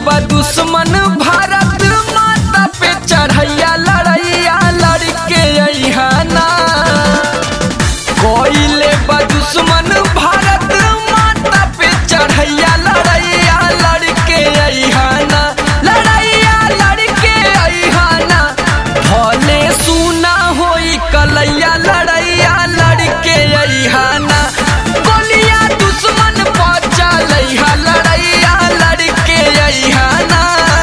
बा दुश्मन भारत माता पे चढ़ैया लड़ैया लड़के अइहाना कोइले बा दुश्मन भारत माता पे चढ़ैया लड़ैया लड़के अइहाना लड़ैया लड़के अइहाना भले सुना होई कलैया लड़ैया लड़के अइहाना गोलिया दुश्मन पचा लैहा लड़ैया लड़के अइहाना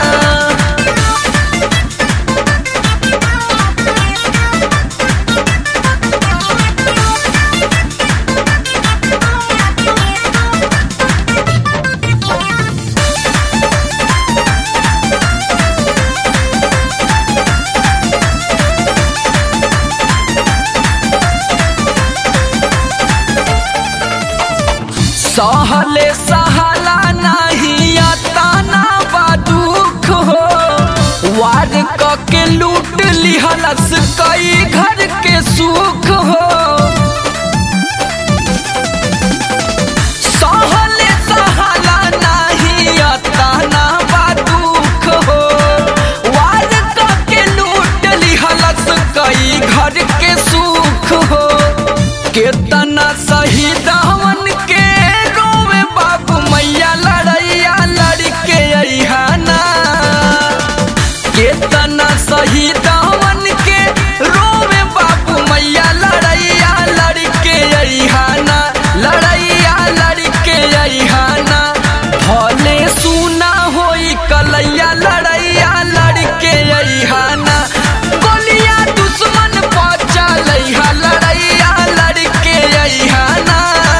सहले सहला नहीं अताना बा दुख हो वार क के लूट लिहलस कई घर के सुख हो सहले सहला नहीं अताना बा दुख हो वार क के लूट लिहलस कई घर के सुख हो केतना शहीद हमन के रोवे बाबू मैया लड़ैया लड़के अइहाना केतना शहीद हमन के रोवे बाबू मैया लड़ैया लड़के अइहाना लड़ैया लड़के अइहाना भले सुना होई कलैया लड़ैया लड़के अइहाना गोलिया दुश्मन पचा लैहा लड़ैया लड़के अइहाना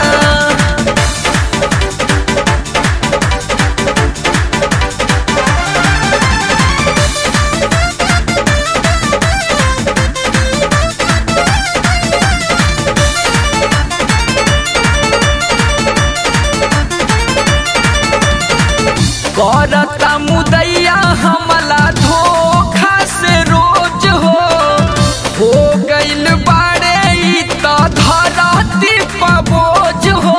करता मुदैया हमला धोखा से रोज हो हो गइल बाड़े ई त धरती पबोज हो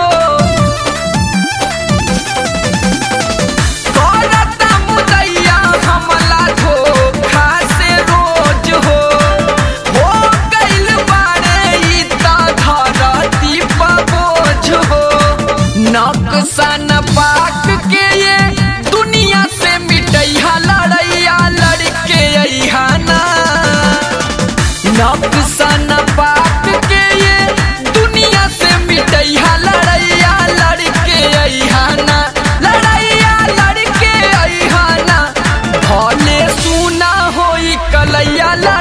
करता मुदैया हमला धोखा से रोज हो हो गइल बाड़े ई त धरती पबोज हो नक्शन पाक के ये दुनिया से मिटैहा लड़ैया लड़के अइहाना नक्शन पाक के ये दुनिया से मिटैहा लड़ैया लड़के अइहाना लड़ैया लड़के अइहाना भले सुना होई कलैया